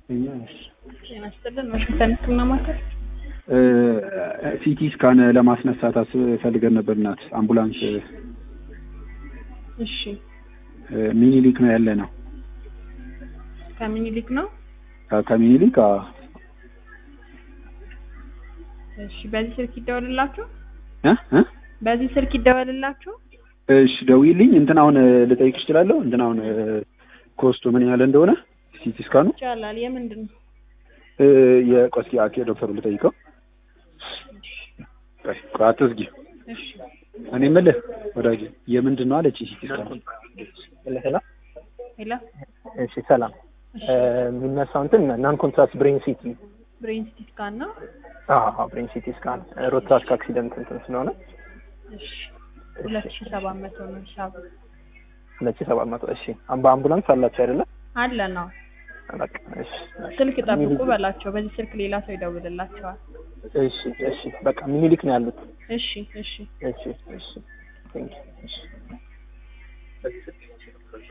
ጤና ይስጥልን ዋሽንግተን ህክምና ማዕከል ሲቲ ስካን ለማስነሳት አስብ ፈልገን ነበር። እናት አምቡላንስ እሺ ሚኒሊክ ነው ያለ ነው። ከምኒልክ ነው ከሚኒሊክ አዎ። እሺ በዚህ ስልክ ይደወልላችሁ እ እ በዚህ ስልክ ይደወልላችሁ እሺ ደውዪልኝ። እንትን አሁን ልጠይቅሽ እችላለሁ? እንትን አሁን ኮስቱ ምን ያህል እንደሆነ ሲቲ ስካኑ ይቻላል የምንድን ነው እ የቆስኪ አኬ ዶክተሩ ልጠይቀው። ቆይ ቆይ አትዝጊ። እሺ እኔ የምልህ ወዳጅ የምንድን ነው አለች ሲቲ ስካኑ ሄሎ ሄሎ እሺ ሰላም የሚነሳው እንትን ናን ኮንትራስት ብሬን ሲቲ ብሬን ሲቲ ስካን ነው አዎ ብሬን ሲቲ ስካን ሮትራስክ አክሲደንት እንትን ስለሆነ እሺ ሁለት ሺህ ሰባት መቶ ነው ሂሳቡ ሁለት ሺህ ሰባት መቶ እሺ በአምቡላንስ አላችሁ አይደለ አለ ነው በቃ እሺ ስልክ ጠብቁ በላቸው በዚህ ስልክ ሌላ ሰው ይደውልላቸዋል እሺ እሺ በቃ ሚኒሊክ ነው ያሉት እሺ እሺ እሺ እሺ ቴንክ ዩ እሺ